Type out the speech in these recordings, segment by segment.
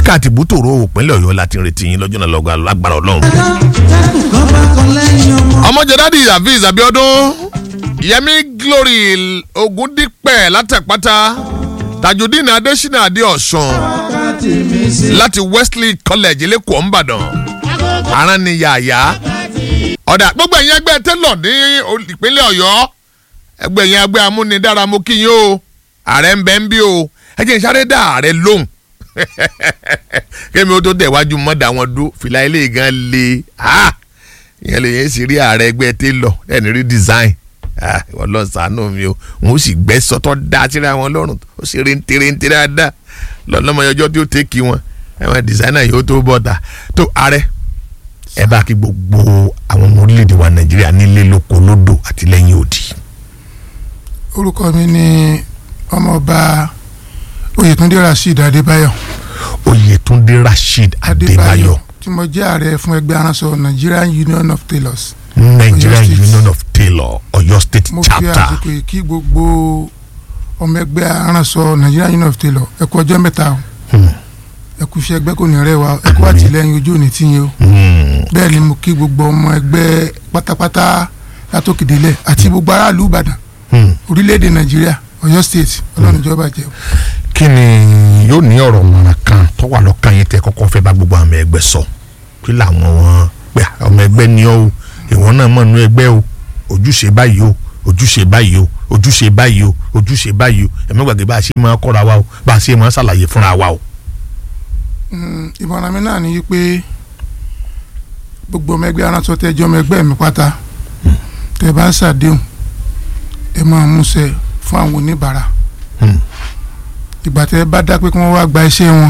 yíká àti bútòrò òpínlẹ̀ ọ̀yọ́ láti retí yín lọ́jọ́ náà lọ́gbà lágbára ọlọ́run. ọmọjọ́dádì hafiz abiodun yẹmi glory ogundipẹ látẹ̀pátá tajudeen adesina adeosun láti wesley college lẹ́kọ̀ọ́ ńbàdàn aran ni yàyà ọ̀dà gbogbo ẹ̀yin ẹgbẹ́ tẹ́lọ̀ ní ìpínlẹ̀ ọ̀yọ́ ẹgbẹ́ ẹ̀yin ẹgbẹ́ amúnidára mo kí yín o ààrẹ ń bẹ ń bí o ẹ jẹ́ n sáré dá ààrẹ lóhùn kémi ó tó tẹ̀ wájú mọ́dà wọn dó fìlà ilé gan le ìyẹn lè yẹn sì rí ààrẹ ẹgbẹ́ tẹ́lọ̀ ẹni rí design wọ́n lọ sànú mi o wọn ó sì gbẹ́ sọ́tọ́ dá síra wọn lọ́rùn ó sì rí ntẹ́rẹ́ntẹ́ dáadáa lọ́lọ́mọ ọjọ́ tí ó tẹ́kì wọn ẹ̀wọ̀n designer yìí ó tó bọ́ta tó ààrẹ ẹ bá kí gbogbo àwọn ọmọ orílẹ̀-èdè wa nàìjíríà nílé lóko lódò àti lẹ́yìn òdì. orúkọ mi ni ọmọọba oyètúndé rasheed adébáyọ̀ oyètúndé rasheed adébáyọ̀ tí mo jẹ́ ààrẹ fún ẹgbẹ́ aránṣọ nigerian union of tailors nigerian Ọ̀yọ́ State. union of tailor ọ̀yọ́ state mo fi chapter àsìkò yìí kí gbogbo ọmọ ẹgbẹ́ aránṣọ nigerian union of tailors ẹ kú ọjọ́ mẹ́ta o Hmm. ẹ kú iṣẹ́ ẹgbẹ́ kò ní rẹ̀ wá ẹ kú àtìlẹ́yìn ojú òní tiyín o Hmm. bẹ́ẹ̀ ni mo kí gbogbo ọmọ ẹgbẹ́ pátápátá látòkèdélẹ̀ àti gbogbo aráàlú ìbàdàn Hmm. orílẹ̀-èdè nàìjíríà ọ̀yọ́ state ọlọ́run ìjọba jẹ́ o. kí ni yóò ní ọ̀rọ̀ mọ̀ràn kan tó wà lọ́kàn yín tẹ́ kọ́kọ́ fẹ́ bá gbogbo àwọn ẹgbẹ́ sọ kí làwọn wọn pé ọmọ ẹgbẹ́ ni ọ́ o ìwọ náà mọ̀ nínú ẹgbẹ́ o ojúṣe báyìí o ojúṣe báyìí o ojúṣe báyìí o ojúṣe báyìí o ẹ̀mí gbàgbé bá a ṣe máa kọ́ra wa o bá a ṣe máa ṣàlàyé fúnra wa o. Mm, ìmọ̀ràn mi náà ni wípé gbogbo ọmọ ẹgbẹ́ aránsọ tẹ́jọ́ ọmọ ẹgbẹ́ mi pátá tẹ́ bá ń ṣàdéhùn ẹ máa múṣẹ fún àwọn oníbàárà Hmm. ìgbà tẹ́ bá dá pé kí wọ́n wá gba iṣẹ́ wọn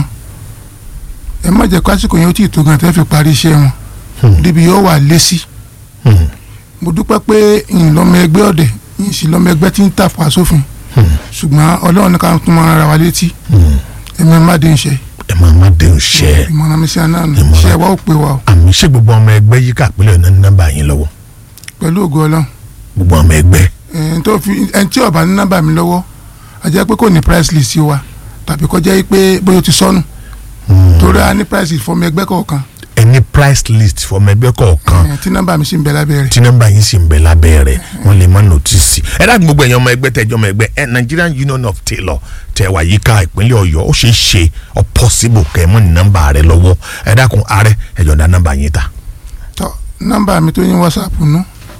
ẹ má jẹ́ kásìkò yẹn ó tì tó gan tẹ́ fi parí iṣẹ́ wọn Hmm. débi yóò wà lésì Hmm. mo dúpẹ́ pé ìyìn lọ́mọ ẹgbẹ́ ọ̀dẹ̀ ìyìn sì lọ́mọ ẹgbẹ́ tí ń tàpá sófin Hmm. ṣùgbọ́n ọlọ́run ní ká tún máa ra wa létí Hmm. ẹ̀mí má dé ń ṣe ẹ máa má dé ń ṣe ìmọ̀ràn mi sí àná nù Ìmọ̀ràn. iṣẹ́ wa ò pé wa o àmì ṣé gbogbo ọmọ ẹgbẹ́ yíká àpilẹ̀ náà ní nọ́mbà yín lọ́wọ́ pẹ̀lú ògo ọlọ́run gbogbo ọmọ ẹgbẹ́ ẹn tó fi ẹn tí ọba ní nọ́mbà mi lọ́wọ́ a jẹ́ pé kò ní price list wa tàbí kọjá yìí pé bóyá o ti sọnù Hmm. torí a ní price list fọmọ ẹgbẹ́ kọ̀ọ̀kan ẹni price list fọmọ ẹgbẹ́ kọ̀ọ̀kan ẹn tí nọ́mbà mi sì ń bẹ lábẹ́ rẹ̀ tí nọ́mbà yín sì ń bẹ lábẹ́ rẹ̀ wọ́n lè má nọ́tìsì. ẹ dáàbò gbogbo ẹ̀yàn ọmọ ẹgbẹ́ tẹ̀jọ́ ọmọ ẹgbẹ́ ẹ Nigerian Union of Tailor tẹ̀ wá yíká ìpínlẹ̀ Ọ̀yọ́ ó ṣeé ṣe ọ possible kẹ́ ẹ mọ́ ní nọ́mbà rẹ lọ́wọ́ ẹ dákun ààrẹ ẹ jọ̀ọ́ nọ́mbà yín ta. tọ́ nọ́mbà mi tó ní whatsapp nù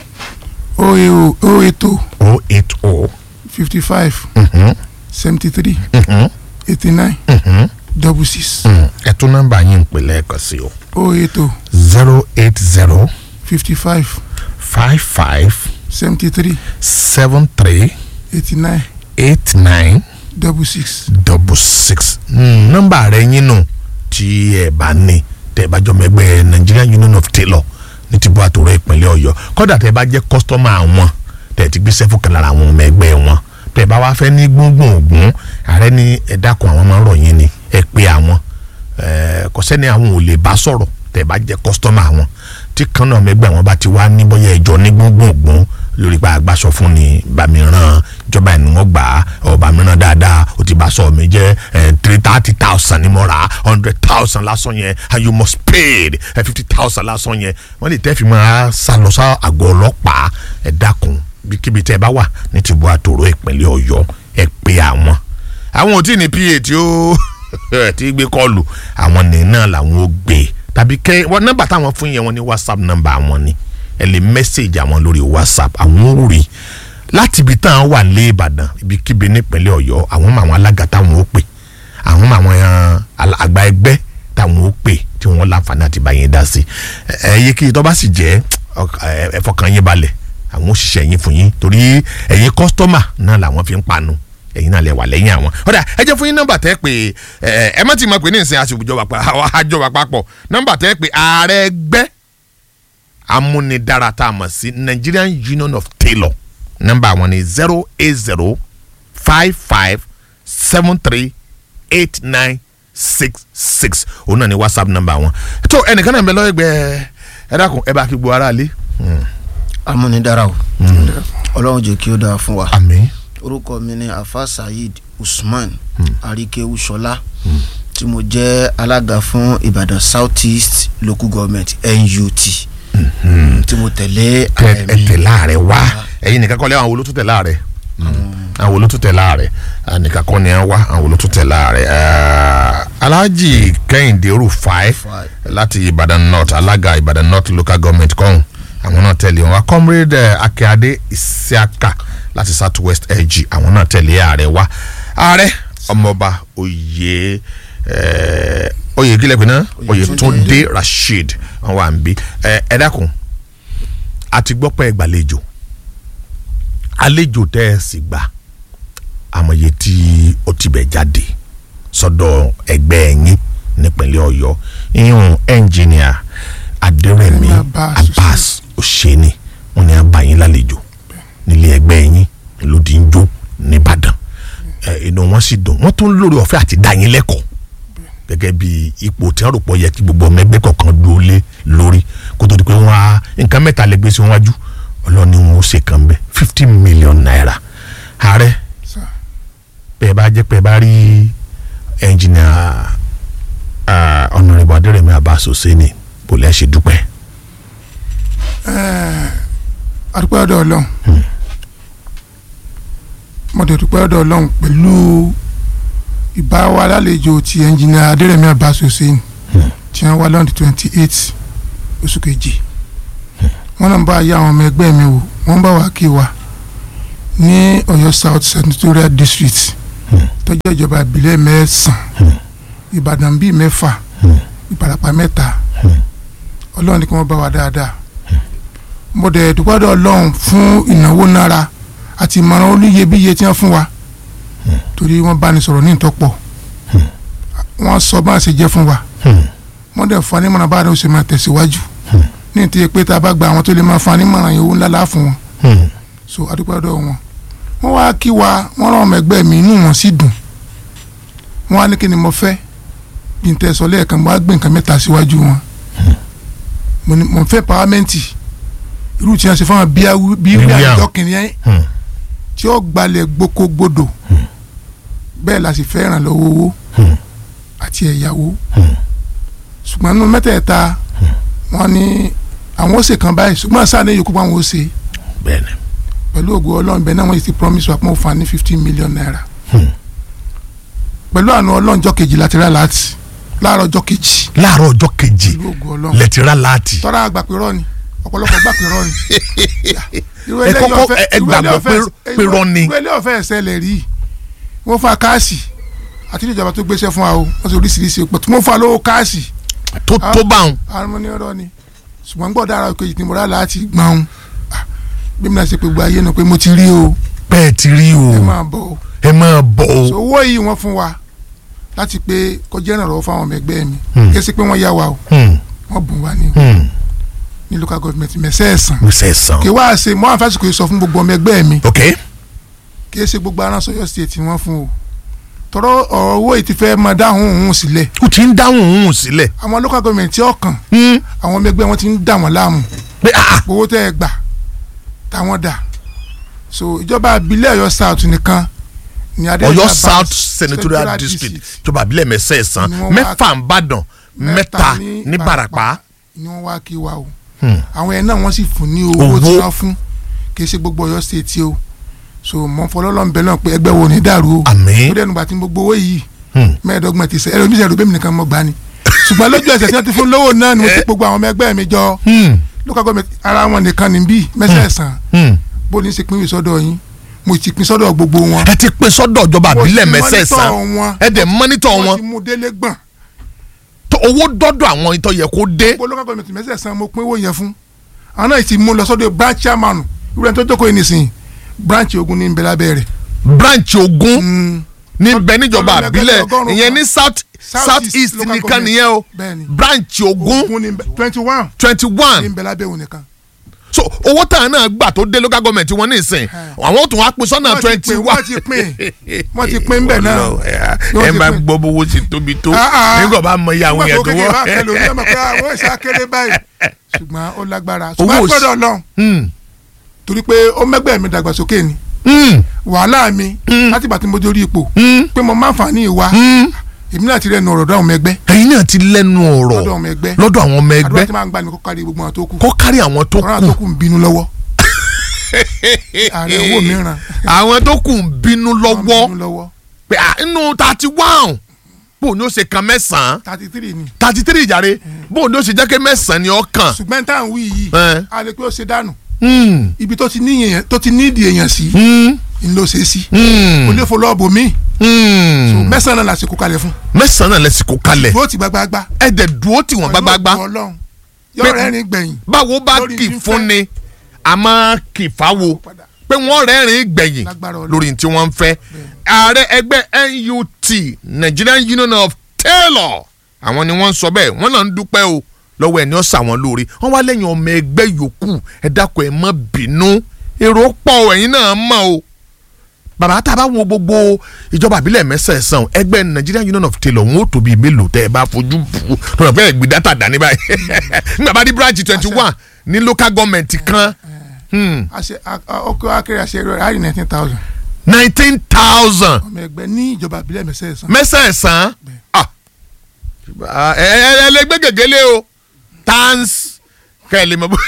o e o o eight o o eight o fifty five seventy three eighty nine double six ẹ tún nọ́mbà yín pè lẹ́ẹ̀kan sí o o eight o zero eight zero fifty five five five seventy three seven three eighty nine eight nine double six double six Mm, nọ́mbà rẹ yín nù tí ẹ bá ní tẹ bá jọmọ ẹgbẹ́ Nigerian Union of Tailor ní ti bọ́ àtòrò ìpínlẹ̀ Ọ̀yọ́ kódà tẹ bá jẹ́ kọ́sítọ́mà àwọn tẹ ti gbé sẹ́fù kan lára àwọn ọmọ ẹgbẹ́ wọn tẹ bá wá fẹ́ ní gbóngbòn ògún ààrẹ ní ẹ dákun àwọn máa ń rọ̀ yín ni ẹ pé àwọn ẹ kò sẹ́ni àwọn ò lè bá sọ̀rọ̀ tẹ bá jẹ́ kọ́sítọ́mà àwọn tí kan náà mẹgbẹ́ àwọn bá ti wá ní bóyá ẹjọ́ ní gbóngbòn ògún lórí pa àgbàsọ fún ni bàmíràn ìjọba ẹni wọn gbà á ọba mìíràn dáadáa ó ti bá sọ mi jẹ three thirty thousand ni mo rà hundred thousand lásán yẹn and you must pay fifty thousand lásán yẹn wọ́n lè tẹ́ fi máa sá lọ sá àgọ́ ọlọ́pàá ẹ dákun kíbi tẹ́ ẹ bá wà ní tìbú àtòrò ìpínlẹ̀ Ọ̀yọ́ ẹ pé àwọn àwọn ò tí ì ní pa tí ó tí gbé kọlù àwọn ní náà làwọn ò gbé tàbí kẹ wọn nọ́mbà táwọn fún yẹn wọn ní whatsapp nọ́mbà àwọn ni ẹ lè mẹ́sẹ̀gì àwọn lórí whatsapp àwọn ò rí láti ibi táwọn wà lé ìbàdàn ibikíbi nípínlẹ̀ ọ̀yọ́ àwọn mọ àwọn alága táwọn ó pè àwọn mọ àwọn eh, àgbà ẹgbẹ́ táwọn ó pè tí wọ́n láǹfààní àti bá yẹn dá sí ẹ yẹ kí tó bá sì jẹ́ ọk- ẹ ẹ fọkàn yín balẹ̀ àwọn òṣìṣẹ́ yín fún yín torí ẹ̀yin kọ́sítọ́mà náà làwọn fi ń panu ẹ̀yin náà lè wà lẹ́yìn àwọn. ọ̀dà ẹ jẹ́ fún yín nọ́mbà tẹ́ pé ẹ ẹ má ti mọ̀ pé ní ìsìn àṣìjọba àjọba papọ̀ nọ́mbà tẹ́ pé ààrẹ ẹgbẹ́ amúnidára tá a mọ̀ sí Nigerian Union of Tailor nọ́mbà wọn ni zero eight zero five five seven three eight nine six six òun náà ni whatsapp nọ́mbà wọn. tó ẹnìkan náà ń bẹ lọ́wọ́ ẹgbẹ́ ẹ dákun ẹ bá kí gbogbo ara lé. amúnidára o ọlọ́run jẹ́ kí ó dáa fún wa àmín orúkọ mi ni afa saheed usman arikewu sọlá tí mo jẹ́ alága fún Ìbàdàn South East Local Government NUT tí mo tẹ̀lé ẹ ààrẹ ẹ mi tẹ̀ láàrẹ̀ wá ẹ̀yin nìkan kọ́ lé àwọn olótú tẹ̀ láàrẹ̀ àwọn olótú tẹ̀ láàrẹ̀ nìkan kọ́ ni ẹ wá àwọn olótú tẹ̀ láàrẹ̀ Alhaji Kẹ́hìndé Rufai Rufai. láti Ìbàdàn North alága Ìbàdàn North Local Government kọ́hún àwọn náà tẹ̀lé wọn comrade eh, Akíade Isiaka láti South West LG àwọn náà tẹ̀lé ààrẹ wá ààrẹ ọmọọba oyè eh, oyè kílẹ̀ pé náà Oyètúndé Rasheed wọn wà ń bí ẹ ẹ dákun àti gbọ́ pé ẹ gbàlejò àlejò tẹ́ ẹ sì gbà àmọye tí ó ti bẹ̀ jáde sọ́dọ̀ ẹgbẹ́ ẹ̀yìn nípínlẹ̀ Ọ̀yọ́ ìyún ẹnjìníà Adérẹ̀mí Abbas Abbas Òṣèní wọn ni a bá yín lálejò nílé ẹgbẹ́ ẹ̀yìn lòdì ń jó nìbàdàn ẹ inú wọn sì dùn wọn tún lórí ọ̀fẹ́ àti dá yín lẹ́kọ̀ọ́ gẹ́gẹ́ bí ipò tí wọ́n rò pọ̀ yẹ kí gbogbo ọmọ ẹgbẹ́ kọ̀ọ̀kan dúró lé lórí kó tó di pé wọ́n á nǹkan mẹ́ta lè gbé sí wọn wájú ọlọ́ni wọn ó ṣe kàn bẹ́ẹ̀ fifty million naira ààrẹ sà bẹ́ẹ̀ bá jẹ́ pé ẹ bá rí ẹnjìnìà ọ̀nàrẹ́bù adẹ́rẹ̀mí Abbas Òṣèní bó lẹ́ ṣe dúpẹ́. adúpẹ́ ọ̀dọ̀ ọlọ́run mo dẹ̀ dúpẹ́ ọ̀dọ̀ ọlọ́run pẹ̀lú ìbáwa lálejò ti ẹnjìnìà adérẹ̀mí Abbas Hussein tí wọ́n wá lọ́ndì twenty eight oṣù kejì wọ́n náà ń bá ayé àwọn ọmọ ẹgbẹ́ mi wò wọ́n bá wà kí wa ní Ọ̀yọ́ South Senatorial District tó jẹ́ ìjọba ìbílẹ̀ mẹ́sàn-án Ìbàdàn bíi mẹ́fà Ìbàràpá mẹ́ta ọlọ́run ní kí wọ́n bá wa dáadáa mo dẹ̀ dúpẹ́ dọ̀ ọlọ́run fún ìnáwó náírà àti ìmọ̀ràn olúyebíye tí wọ́n fún wa torí wọ́n bá ní sọ̀rọ̀ ní ìtọ́pọ̀ wọ́n sọ bá a ṣe jẹ́ fún wa wọ́n dẹ̀ fún anímọ̀ràn bá a ṣe máa tẹ̀síwájú ní ìtìyẹ pé tá a bá gba àwọn tó lè máa fún anímọ̀ràn yòówù ńlá láà fún wọn so adúpẹ́ dọ̀ wọn wọ́n wá kí wa wọ́n rán ọmọ ẹgbẹ́ mi inú wọn sì dùn wọ́n á ní kí ni mo fẹ́ bí n tẹ́ sọ lẹ́ẹ̀kan mo á gbé nǹkan mẹ́ta síwájú wọn mo ní mo fẹ́ pàwámẹ́ǹtì irú tí wọ́n ṣe fún wọn bíi bíi Bíi àjọ kìnìún tí ó gbalẹ̀ gboko-gbodò bẹ́ẹ̀ la sì fẹ́ ìrànlọ́wọ́ owó àti ẹ̀yàwó ṣùgbọ́n nínú mẹ́tẹ̀ẹ̀ta wọ́n ní àwọn ó ṣe kan báyìí ṣùgbọ́n sáà ní yòókù pa àwọn ó ṣe bẹ́ẹ̀ni pẹ̀lú ògo ọlọ́run bẹ́ẹ̀ náà wọ́n ti promise wa pé wọ́n fún wa ní fifteen million naira pẹ̀lú àánú ọlọ́run jọ́ kejì láti rà láti láàárọ̀ jọ́ kejì láàárọ̀ ọjọ́ kejì pẹ̀lú ògo ọlọ́run lẹ́tìrá láti tọ́ra àgbà pé rọ́ọ̀ni ọ̀pọ̀lọpọ̀ gbà pé rọ́ọ̀ni. irú Ẹ eléyìí kọ́kọ́ ọ̀fẹ́- ẹ- ẹ irú gbàgbọ́ eléyìí ọ̀fẹ́- pé- pé irọ́ ni. irú eléyìí ọ̀fẹ́ ẹ̀sẹ̀lẹ̀ rí wọ́n fún wa káàsì àti ìjọba tó gbéṣẹ́ fún wa o wọ́n sì oríṣiríṣi pọ̀ tí wọ́n fún wa lówó káàsì tó tó bá wọn. àwọn ọmọ ní ọ̀rọ̀ ni ṣùgbọ́n gbọ́dọ̀ ara kejì tí mo rà láti gbọ́n bí mi náà ṣe pé gbogbo ayé nu pé mo ti rí o bẹ́ẹ̀ ti rí o ẹ máa bọ̀ o ẹ máa bọ̀ so o. owó yìí wọ́n fún wa láti pé kọjá ìrànlọ́wọ́ fáwọn ọmọ ẹgbẹ́ mi Hmm. kí ẹ sì pé wọ́n yá wa o Hmm, wọ́n bùn wa ní hmm. ní local government mẹ́sẹ̀ẹ̀sán mo ṣe sàn. kí wá ṣe mọ́ àfẹ́sùkò yìí sọ fún gbogbo ọmọ ẹgbẹ́ mi ok kì í ṣe gbogbo aránsọ yọ sí ètí wọn fún o tọrọ ọ̀rọ̀ owó yìí ti fẹ́ máa dáhùn òun sílẹ̀ o ti ń dáhùn òun sílẹ̀. àwọn local government tí ọkàn Hmm, àwọn ọmọ ẹgbẹ́ wọn ti ń dà wọ́n láàmú pé ah owó tẹ́ ẹ gbà táwọn dà so ìjọba abilẹ̀ Ọ̀yọ́ South nìkan ni adé Ọ̀yọ́ South Senatorial District ìjọba àbílẹ̀ mẹ́sẹ̀ẹ̀sán Ni wọ́n wá- mẹ́fà ń bàdàn mẹ́ta ní Ìbàràpá. ni wọ́n wá kí wa o Hmm. àwọn ẹ̀ náà wọ́n sì fún ní owó Owó. tí wọ́n fún kì í ṣe gbogbo Ọ̀yọ́ state o so mọ̀ fọlọ́lọ́ ń bẹ náà pé ẹgbẹ́ wo ní dàrú o Àmín. ó dẹnu bàtí gbogbo owó yìí Hmm. mẹ́ẹ̀ẹ́dọ́gbọ̀n ti sẹ́ ẹ̀rọ mi sẹ́rù bẹ́ẹ̀ mi nìkan mọ̀ gbani ṣùgbọ́n lójú ẹsẹ̀ tí wọ́n ti fún lówó náà ni mo ti gbogbo àwọn ọmọ ẹgbẹ́ mi jọ Hmm, local government ara wọn nìkan ní bí mẹ́sẹ̀ẹ̀sán hmm. bó ní í ṣe pín ìwé sọ́dọ̀ yín mo ti pín sọ́dọ̀ gbogbo wọn ẹ ti pín sọ́dọ̀ ìjọba Mo ti àbílẹ̀ monitor mẹ́sẹ̀ẹ̀sán wọn. ẹ dẹ̀ mọ́nítọ̀ wọ́n wọn ti mú délé gbọ̀n tó owó dọ́dọ̀ àwọn ìtọ́ yẹ kó dé. gbogbo local government mẹ́sẹ̀ẹ̀sán mo pín owó yẹn fún àwọn náà ti mú lọ sọ́dọ̀ branch chairman ìwúrẹ́ tó jókòó yìí nìsín branch ogun ní nbẹ̀lá bẹ̀rẹ̀ branch ogun níbẹ̀ níjọba Ọlọ́run àbílẹ̀ ẹgbẹ́ ọgọ́rùn-ún ìyẹn kan. ní south South south East east local nìkan government. nìyẹn o Bẹ́ẹ̀ni. branch ogun ogun ní twenty one twenty ní one nbẹ̀lá bẹ̀rẹ̀ òun nìkan so owó táwọn náà gbà tó dé local government wọn ní ìsìn àwọn tún wá pín sọ́nà Wọ́n ti twenty pín, one. wọ́n ti pín wọ́n ti pín bẹ́ẹ̀ náà ẹ Wọ́n ti máa pín. gbọ́ bówó ti tóbi tó Ah, ah. nígbà bá mọ iye àwọn nígbà yẹn tó tó kékeré bá kẹlò ní wọ́. ọmọ pé àwọn ìṣe akéré báyìí ṣùgbọ́n ó lágbára Owó ṣùgbọ́n òsì- gbọ́dọ̀ Ọlọ́run Hmm, torí pé ó mẹ́gbẹ́ mi dàgbàsókè ni hmm, wàhálà mi láti bàtí mo dórí ipò hmm, pé mo máa ń fà ní ìwà hmm. èmi náà ti rẹnu ọ̀rọ̀ dọ́ àwọn ọmọ ẹgbẹ́ ẹ̀yin náà ti lẹ́nu ọ̀rọ̀ lọ́dọ̀ ọmọ ẹgbẹ́ lọ́dọ̀ àwọn ọmọ ẹgbẹ́ àdúrà tí máa ń gbà ní kó kárí gbogbo àwọn tó kù kó kárí àwọn tó ọ̀rọ̀ àwọn tó kù kù ń bínú lọ́wọ́ ààrẹ owó mìíràn àwọn tó kù ń bínú wọ́n ń lọ́wọ́ bínú lọ́wọ́ pé à, inú thirty one bó ni ó ṣe kan mẹ́sàn-án thirty three ni thirty three ìjàre bó ni ó ṣe jẹ́ kí mẹ́sàn-án ni ó kàn. ṣùgbọ́n tá à ń wí yìí Eh. a lè pé ó ṣe dànù Hmm, ibi tó ti ní èèyàn tó ti ní ìdí èèyàn sí hmm, ń lọ ṣe é sí hmm, kò lè fọ lọ́ọ̀bù míì hmm. mẹ́sàn-án náà lásìkò kalẹ̀ fún mẹ́sàn-án náà lẹ́sìn kó kalẹ̀ dúró ti gbágbágbá ẹ̀dẹ̀ dúró tí wọ́n gbágbágbá Pẹ̀lú ògo Ọlọ́run yóò rẹ́rìn gbẹ̀yìn báwo bá lórí kì í fífẹ́. fún ni àmọ́ kì í fáwo padà pé wọ́n rẹ́rìn gbẹ̀yìn Lágbára Ọlọ́run. lórí tí wọ́n ń fẹ́ ààrẹ ẹgbẹ́ NUT Nigerian Union of Tailor àwọn ni wọ́n ń sọ bẹ́ẹ̀ wọ́n náà ń dúpẹ́ o lọ́wọ́ ẹ̀ ní ọ̀sà wọn lórí wọ́n wá lẹ́yìn ọmọ ẹgbẹ́ yòókù ẹ dákun ẹ má bínú èrò pọ̀ o, ẹ̀yin náà mọ̀ o bàbá tá a bá wo gbogbo ìjọba àbílẹ̀ mẹ́sẹ̀ẹ̀sán ẹgbẹ́ Nigerian Union of Tailor wọn ò tóbi mélòó tẹ́ ẹ bá fojú bù lọ́nà pé ẹ̀gbìn dátà dání báyìí nígbà bá dé branch twenty one ní local government kan àṣẹ ọkọ akéré àṣẹ rẹ àárín nineteen thousand nineteen thousand ọmọ ẹgbẹ́ ní ìjọba ìbílẹ̀ mẹ́sẹ̀ẹ̀sán mẹ́sẹ̀ẹ̀sán Ah. ẹ ẹ ẹ lè gbé gègéle o tans kẹ́ ẹ lè mọ bó.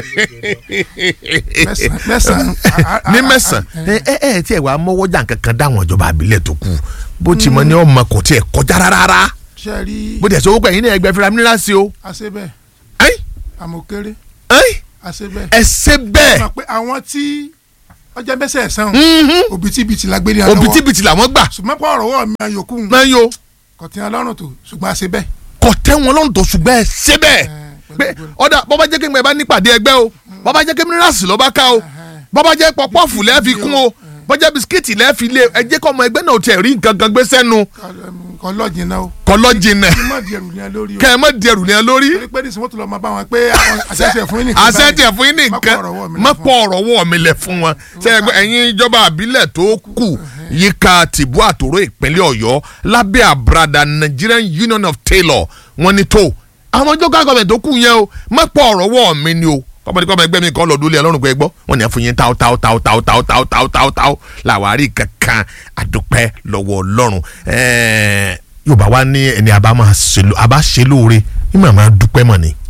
mẹ́sàn-án mẹ́sàn-án a- a- ní a- mẹ́sàn a- ẹ ẹ ẹ tí ẹ wàá mọ́wọ́jà kankan dáwọn ìjọba àbílẹ̀ tó kù bó ti mọ ní ọmọ kò tiẹ̀ kọjá rárá ṣe rí bó tiẹ̀ sọ wọ́pẹ́ yín ní ẹgbẹ́ fúnra mìíràn sí o àṣẹ bẹ́ẹ̀ ẹ́n àmọ̀kéré ẹ́n àṣẹ bẹ́ẹ̀ ẹ ṣe bẹ́ẹ̀ mọ̀ pé àwọn tí ọjà mẹ́sẹ̀ẹ̀sán Mhm. òbítíbitì la gbé ní àlọ́wọ́ òbítíbitì làwọn gbà ṣùgbọ́n pọ̀ ọ̀rọ̀ wọ̀ mi àyòkù náà yóò kò tí wọn lọ́rùn tó ṣùgbọ́n àṣẹ bẹ́ẹ̀ kò tẹ́ wọn lọ́rùn tó ṣùgbọ́n ẹ ṣe bẹ́ẹ̀ pẹ̀lú pé gbogbo- ọ̀dà bọ́bá jẹ́ kéńgbẹ́ bá nípàdé ẹgbẹ́ o bọ́bá jẹ́ kémírasì ló bá ká o bọ́bá jẹ́ pọpọ́ọ̀fù lẹ́ẹ̀fi kún o bọ́jà bisikíìtì lẹ́ẹ̀fi lé ẹ jẹ́ kọ́ ọmọ ẹgbẹ́ náà tiẹ̀ rí nǹkan kan gbé sẹ́nu kọ́ lọ́ọ̀jì náà o kọlọ́jìnà kí mọ̀ di ẹrù ní ẹ lórí o kẹ́ ẹ má di ẹrù ní ẹ lórí torí pé nísìnyí wọ́n tún lọ máa bá wọn pé àwọn àṣẹṣẹ fún yín nìkan àṣẹ tiẹ̀ fún yín ní nǹkan má pọ̀ ọ̀rọ̀ wọ̀ mí lẹ̀ fún wọn ṣe ẹgbẹ́ ẹ̀yin ìjọba àbílẹ̀ tó kù yíká tìbú àtòrò ìpínlẹ̀ ọ̀yọ́ lábẹ́ àbúradà Nigerian Union of Tailor wọn ni tó àwọn ìjọba gọọmẹ̀ tó kù yẹn o má pọ̀ ọ̀rọ̀ wọ̀ mí ni o kọ́mọdé kọ́mọ ẹgbẹ́ mi kan lọ dúlé ọlọ́run pé gbọ́ wọn ni àfún yín táw táw táw táw táw táw táw táw táw làwárí kankan àdúpẹ́ lọ́wọ́ ọlọ́run ẹ̀ẹ́ yorùbá wa ní ẹni àbá máa ṣe ló- àbá ṣe lóore ní màmá dúpẹ́ mọ̀ ni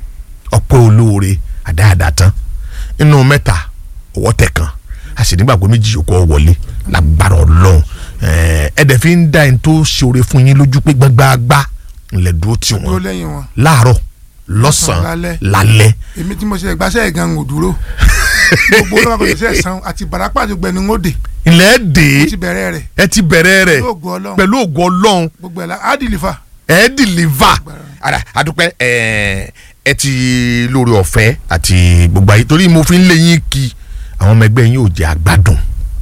ọpẹ́ olóore àdáadáa tán inú mẹ́ta ọwọ́ tẹ̀ kan a sì nígbàgbọ́ méjì yòókù ọ wọlé lágbára ọlọ́run ẹ̀ẹ́ ẹ̀dẹ̀ fi ń dá ẹni tó ṣoore fún yín lójú pé gbágbáágbá ńlẹ̀ dúró tì dúró wọ́n lẹ́yìn wọn láàárọ̀ lọ́sàn-án lálẹ́. lálẹ́ èmi tí mo ṣe ìgbàsẹ̀ gan ò dúró gbogbo olóòwò kò ṣe ẹ̀sán àti barapa àti gbẹ̀nu ń òde ilẹ̀ dè mo ti bẹ̀rẹ̀ rẹ̀ ẹ ti bẹ̀rẹ̀ rẹ̀ pẹ̀lú ògo ọlọ́run pẹ̀lú ògo ọlọ́run gbogbo ẹ̀ la á dìlìfà ẹ deliver ara adúpẹ́ ẹ ẹ ti lórí ọ̀fẹ́ àti gbogbo ayé torí mo fi ń lé yín kí àwọn ọmọ ẹgbẹ́ yín ò jẹ́ àgbàdùn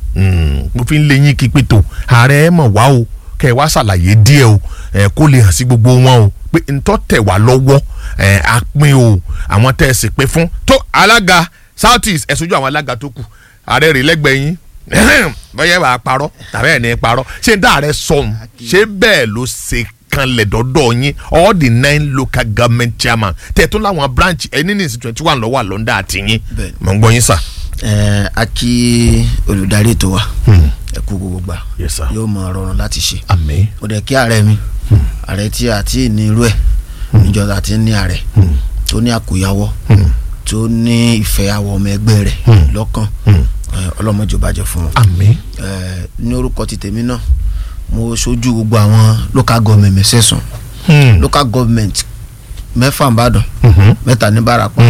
Mm, mo fi ń lé yín kí pé tó ààrẹ ẹ mọ̀ wá o kẹ́ ẹ wá ṣàlàyé díẹ̀ o ẹ kó lè hàn sí gbogbo wọn o pé ntọ́ tẹ̀ wá lọ́wọ́ ẹ á pín o àwọn tẹ́ ẹ sì pé fún tó alága south east ẹ sojú àwọn alága tó kù ààrẹ rè lẹ́gbẹ̀ẹ́ yín bọ́yá wàá parọ́ tàbí ẹ̀ ní parọ́ ṣé n dá ààrẹ sọ̀hún ṣé bẹ́ẹ̀ ló ṣe kanlẹ̀ dọ́dọ̀ yín all the nine local government chairman tẹ̀ tó láwọn branch ẹni ní ìsìn twenty one lọ́wọ́ àlọ́ndà àti yín Bẹ́ẹ̀ni. mọ̀ ń gbọ́ yín sà. ẹ a kí olùdarí ètò wa ẹ kú gbogbo gbà Yes, sir. yóò mọ rọrùn láti ṣe àmín mo dẹ̀ kí ààrẹ mi ààrẹ tí a ti ní irú ẹ̀ níjọba àti ní ààrẹ tó ní àkóyawọ́ tó ní ìfẹ́ àwọn ọmọ ẹgbẹ́ rẹ̀ lọ́kàn ẹ, ọlọ́mọdé ò bàjẹ́ fún wọn. àmín ẹ, ní orúkọ ti tèmi náà mo ṣojú gbogbo àwọn local government mẹ́sẹ̀sán local government mẹ́fà nìbàdàn mẹ́ta ní Ìbàràpá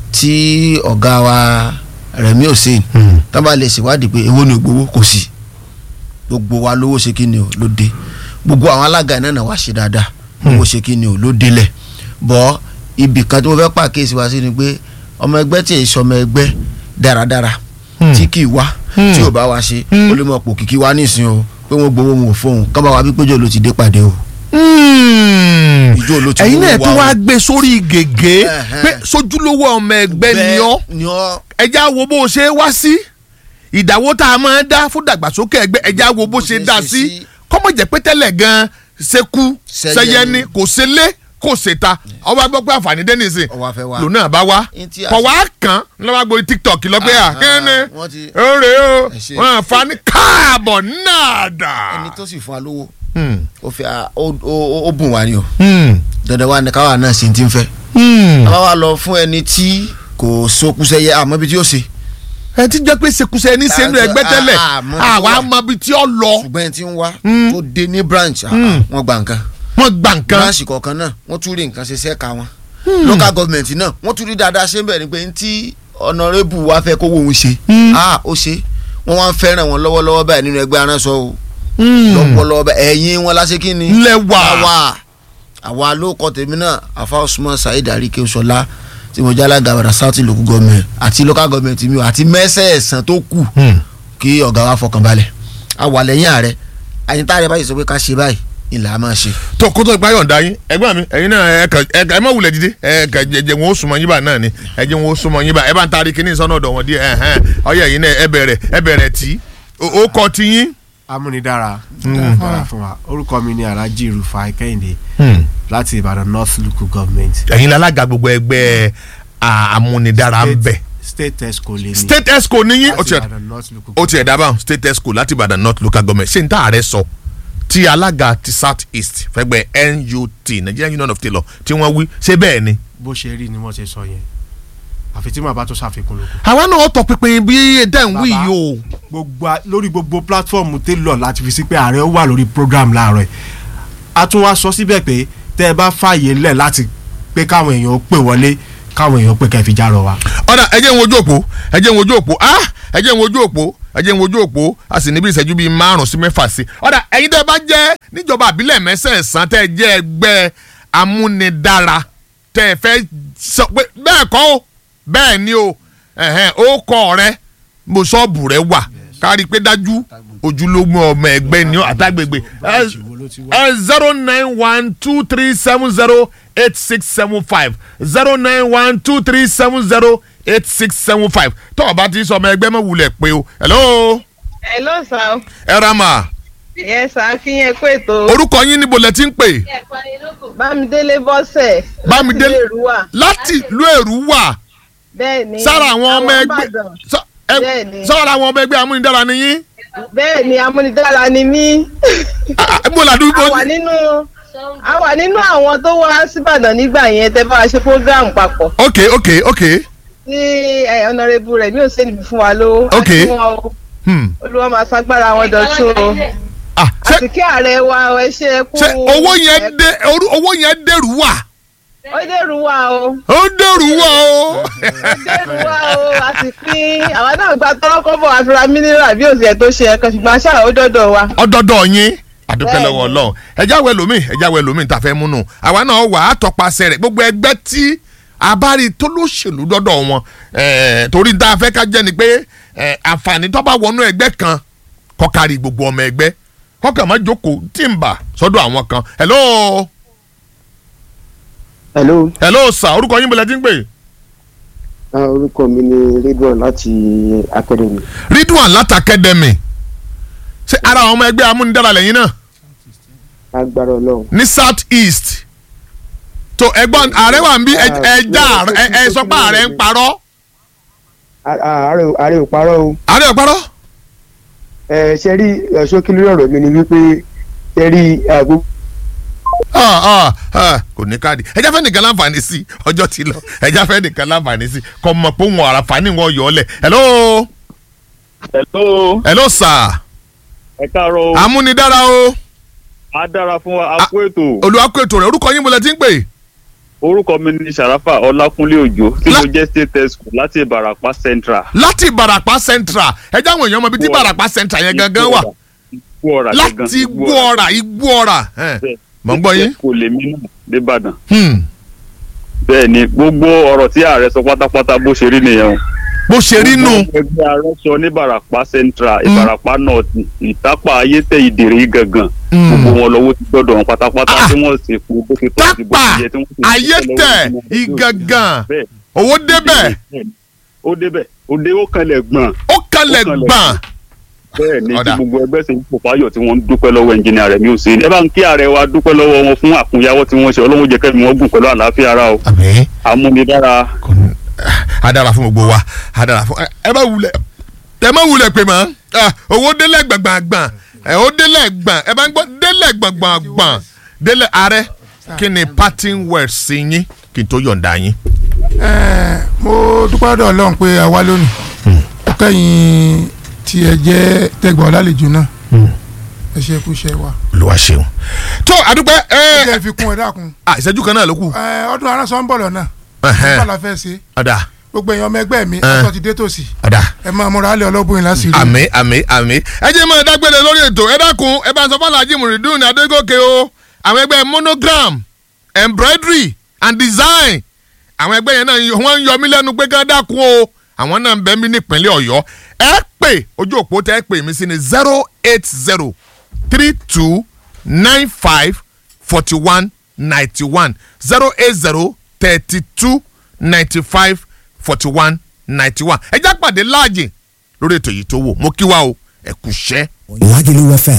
tí ọ̀gá wa Rẹ̀mí Hussein tán bá lè ṣèwádìí pé èwo ni ògbówó kò sí gbogbo wa lówó ṣe kí ni o ló dé gbogbo àwọn alága iná náà wá ṣe dáadáa owó ṣe kí ni o ló délẹ̀ bọ́ ibì kan tí mo fẹ́ pàkíyèsí wa sí ni pé ọmọ ẹgbẹ́ tí èyí sọmọ ẹgbẹ́ dáradára tí kì í wá tí ò bá wa ṣe ó lè mọ̀ pò kìkì wá nísìn o pé wọ́n gbowó wọn ò fóun kọ́ bá wa bí péjọ ló ti dé pàdé o ìjọ ló ti ẹ̀yin wó náà wa tó o. wá gbé sórí gègé Ẹ̀hẹ́n. pé sójúlówó ọmọ ẹgbẹ́ ni ọ́ ni ọ́ ẹja wo bó ṣe wá sí ìdáwó tá a máa dá fún dàgbàsókè ẹgbẹ́ ẹja wo bó ṣe dá sí kọ́mọ̀ jẹ́ pé tẹ́lẹ̀ gan ṣekú Ṣẹyẹni. ṣẹyẹni kò ṣe lé kò ṣe ta ọba gbọ́ pé àǹfààní dé nìsín Ó wá fẹ́ wá. lòun náà bá wá Ní tí a kọ̀ ṣe- wá kàn lọ́wọ́ gbórí tiktok lọ́pẹ́ à Ah, kíni wọ́n ti- ọ̀rẹ́ o Ẹ ṣe. wọn àǹfààní káàbọ̀ náà dà ẹni tó sì fún wa lówó Hmm. ó fi a- ó ó- ó bùn wá ni o Hmm. dandan wa ni káwa náà ṣe ti ń fẹ́ Hmm. àwa wa lọ fún ẹni tí kò sókúsẹ́yẹ àmọ́ ibi tí ó ṣe ẹ ti jẹ́ pé ṣekúṣe ní sẹ́nu Ah, ẹgbẹ́ tẹ́lẹ̀ ah, ah, mo ti àwa wà. mọ ibi tí ó lọ ṣùgbọ́n ẹni tí ń wá Mm. tó dé ní branch ah, Mm. wọ́n gba nǹkan wọ́n gba nǹkan branch kọ̀ọ̀kan náà wọ́n tún rí nǹkan ṣe sẹ́ka wọn local government náà wọ́n tún rí dáadáa ṣe ń bẹ̀ ni pé ní tí honourable wa fẹ́ kówó òun ṣe Mm. ah ó ṣe wọ́n wá ń fẹ́ràn wọn lọ́wọ́lọ́wọ́ báyìí nínú ẹgbẹ́ aránṣọ o Hmm. lọ́wọ́lọ́wọ́ báyìí ẹ̀yin wọn láṣẹ kí ni ńlẹ̀ wà àwa àwa ló kọ tèmi náà afa usman saheed arike sọlá tí mo jálá gàbàdà south local government àti local government mi o àti mẹ́sẹ̀ẹ̀sán tó kù Hmm. kí ọ̀gá wa fọkàn balẹ̀ àwa lẹ́yìn ààrẹ àyíntà rẹ báyìí sọ pé ká ṣe báyìí ìlà á máa ṣe. tó kó tó ìpáyọ̀ ǹda yín ẹgbẹ́ mi ẹ̀yin náà ẹ kàn ẹ kàn ẹ má wulẹ̀ dìde ẹ kàn jẹjẹ wọn ó súnmọ́ yín bá náà ni ẹ jẹ́ wọn ó súnmọ́ yín bá ẹ bá ń taari kíní sọ́nà ọ̀dọ̀ wọn díẹ̀ ẹ̀hẹ́n ọyẹ yìí náà ẹ bẹ̀rẹ̀ ẹ bẹ̀rẹ̀ tí ó kọ́ ti yín. amúnidára dára fún wa orúkọ mi ni alhaji rufai kẹ́hìndé láti ìbàdàn north local government ẹ̀yin lálága gbogbo ẹgbẹ́ à, amúnidára ń bẹ̀ state esco lè ní state esco níyìn ó láti tiẹ̀ ìbàdàn north local ó tiẹ̀ dábàá state esco láti ìbàdàn north local government ṣé n tá ààrẹ sọ tí alága ti south east fẹ́gbẹ́ nut nigerian union of tailor tí wọ́n wí ṣé bẹ́ẹ̀ ni. bó ṣe rí ni wọ́n ṣe sọ yẹn àfi tí màá bá tó ṣàfikún lóko. àwa náà tọ pinpin bí dẹ́n wí Bàbá. yìí o. gbogbo a- lórí gbogbo platform télọ̀ láti fi sí pé ààrẹ wà lórí program láàárọ̀ ẹ̀ a tún wá sọ síbẹ̀ pé tẹ́ ẹ bá fààyè lẹ̀ láti pé káwọn èèyàn pè wọlé káwọn èèyàn pè kẹ́ fi járọ wa. ọ̀dà ẹ jẹ́ ń wojú òpó ẹ jẹ́ ń wojú òpó ah ẹ jẹ́ ń wojú òpó ẹ jẹ́ ń wojú òpó a sì níbi ìṣẹ́jú bíi márùn sí mẹ́fà sí. ọ̀dà ẹ̀yin tẹ́ ẹ bá jẹ́ níjọba àbílẹ̀ mẹ́sẹ̀ẹ̀sán tẹ́ ẹ jẹ́ ẹgbẹ́ amúnidára tẹ́ ẹ fẹ́ sọ pé bẹ́ẹ̀ kọ́ o bẹ́ẹ̀ ni o ẹ̀hẹ́n ó kọ́ rẹ mo sọ́ọ̀bù rẹ wà kárí pé dájú ojúlówó ọmọ ẹgbẹ́ ni ó àtàgbègbè ẹ zero nine one two three seven zero eight six seven five zero nine one two three seven zero eight six seven five tó o bá ti sọ ọmọ ẹgbẹ́ mọ̀ wulẹ̀ pé o hello hello sir ẹ ra mà yes sir kí yẹn kó ètò orúkọ yín níbo lẹ ti ń pè bámidélé bọ́sẹ̀ Bámidélé- láti ìlú wa láti ìlú èrú wà bẹ́ẹ̀ ni sára àwọn ọmọ ẹgbẹ́ Ìbàdàn. sọ- ẹ- Bẹ́ẹ̀ni. sára àwọn ọmọ ẹgbẹ́ amúnidára ni yín bẹ́ẹ̀ ni amúnidára ni mí Ah, mo là dúró a wà nínú a wà nínú àwọn tó wá síbàdàn nígbà yẹn tẹ́ bá wa ṣe program papọ̀ ok ok ok tí ẹ, honourable rẹ̀ mi ò ṣe níbi fún wa ló Ok. wọn o hmm. olúwa máa ṣagbára wọn dọ̀tún o ah, ṣé àti kí ààrẹ wa ẹ ṣe kú ṣé owó yẹn dé orú- owó yẹn dèrú wà ó dèrú wa o ó dèrú wà o. dèrú wa o a sì pín àwọn náà gba tọrọkọ́bọ̀ àfihàn mineral bí òsì ẹ̀ tó ṣe ẹ̀kan ṣùgbọ́n aṣáà ó dọ́dọ̀ wa. ọdọọdọ yín àdúpẹ́ Bẹ́ẹ̀ni. lọ́wọ́ ọlọ́run ẹjá wẹ lómi ẹjá wẹ lómi tá a fẹ́ múnú àwa náà wà á tọpasẹ̀ rẹ̀ gbogbo ẹgbẹ́ tí abárí tó lóṣèlú dọ́dọ̀ wọn eh, torí tá a fẹ́ ká jẹ́ ni pé eh, àǹfààní tó bá wọnú ẹgbẹ́ kan kọ́kárí gbogbo ọmọ ẹgbẹ́ kọ́kàn má jókòó tí ń bà sọ́dọ̀ àwọn kan hello hello hello sir orúkọ yín bọ̀lẹ́ tí ń pè ah, orúkọ mi ni ridwan láti academy ridwan láti academy ṣé ara àwọn ọmọ ẹgbẹ́ amúnidára lẹ́yìn náà agbára ọlọ́run. ní south east tó ẹ̀gbọ́n ààrẹ wà ń bí ẹ- ẹja ẹ ẹ sọ pé ààrẹ ń parọ́ A- a- ààrẹ ò- ààrẹ ò parọ́ o ààrẹ ò parọ́ ẹ ṣe rí ẹ, ṣókí lórí ọ̀rọ̀ mi ni wípé ṣe rí ẹ, gbogbo Ah, ah, ah, kò ní káàdì ẹja fẹ́ nìkan láǹfààní sí ọjọ́ ti lọ ẹja fẹ́ nìkan láǹfààní sí kò mọ̀ pé wọn àràfààní wọn yọ ọ́ lẹ̀ hello hello hello sir ẹ káàárọ̀ o amúnidára o a dára fún wa a kú ètò olùwàkú ètò rẹ̀ orúkọ yín mo lẹ ti ń pè orúkọ mi ní sàràfà ọlákúnlé òjò tí La- mo jẹ́ state test school láti ìbàràpá central. láti ìbàràpá central ẹja àwọn èèyàn mọ ibi tí ìbàràpá central yẹn gangan wà igbó ọ̀rà láti igbó ọ̀rà igbó ọ̀rà mọ̀ ń gbọ́ yín. kò lè mí náà débàdàn. Hmm. bẹ́ẹ̀ ni gbogbo ọ̀rọ̀ tí ààrẹ sọ pátápátá bó ṣe rí nìyẹn o. bó ṣe rí nù. Gbogbo ẹgbẹ́ arọ́sọ ní ìbàràpá central ìbàràpá north ìtápà ayétẹ ìdèrè gangan gbogbo wọn lọ́wọ́ ti gbọ́dọ̀ wọn pátápátá Ah. tí wọ́n sì fún bó ṣe tó àti bó tápà ṣe yẹ tí wọ́n sì ayétẹ ìgangan owó débẹ̀ ó débẹ̀ òde ó kanlẹ̀ gbọ̀n ó kalẹ̀ Ó kalẹ̀ gbọ̀n. bẹ́ẹ̀ ni Ọ̀dà. tí gbogbo ẹgbẹ́ sì ń pò fáyọ̀ tí wọ́n ń dúpẹ́ lọ́wọ́ ẹnjìnìà rẹ̀ mi ò sí ẹ bá ń kí ààrẹ wa dúpẹ́ lọ́wọ́ wọn fún àkúnyawọ́ tí wọ́n ṣe ọlọ́run jẹ́ kẹ́mi wọ́n gùn pẹ̀lú àlàáfíà ara o àmín amúnidára kò ní a dára fún gbogbo wa a dára fún ẹ má wulẹ̀ ẹ má wulẹ̀ pé mọ́ ah, owó délẹ̀ gbàngbàngbàn ẹ ó délẹ̀ gbọ̀n ẹ bá ń gbọ́ délẹ̀ gbọ̀n gbọ̀n gbọ̀n délẹ̀ ààrẹ kí ni parting words sí yín kí n tó yọ̀ǹda yín. Ẹ, mo dúpẹ́ lọ́dọ̀ ọlọ́run pé a wá lónìí ó kẹ́yìn tí ẹ jẹ́ tẹ́gbọ̀n ọlálejò náà ẹ ṣe kú iṣẹ́ wa. olúwa ṣeun. tó àdúpẹ́ ẹ ẹ jẹ́ fi kún ẹ dákun à ìṣẹ́jú kan náà ló kù. Ẹ, ọdún aránsọ ń bọ̀ lọ́nà Ẹhẹ́n. nípa la fẹ́ ṣe ọ̀dà gbogbo èèyàn ọmọ ẹgbẹ́ mi Ẹ. ọtọ́ ti dé tòsí ọ̀dà ẹ máa múra lé ọlọ́bùnrin láṣìírí. àmì àmì àmì. ẹ jẹ́ mọ́ ẹ dágbére lórí ètò ẹ dákun ẹ bá ń sọ fún alhaji muridun adégòkè o àwọn ẹgbẹ́ monogram embroidery and design àwọn ẹgbẹ́ yẹn náà yọ- wọ́n ń yọ mí lẹ́nu pé ká dákun o àwọn náà ń bẹ mí nípínlẹ̀ ọ̀yọ́ ẹ pè ojú òpó tẹ́ ẹ pè mí sí ni zero eight zero three two nine five forty one ninety one zero eight zero thirty two ninety five forty one ninety one ẹ já pàdé láàjì lórí ètò yìí tó wò mo kí wa o ẹ kú iṣẹ́. Lagelu FM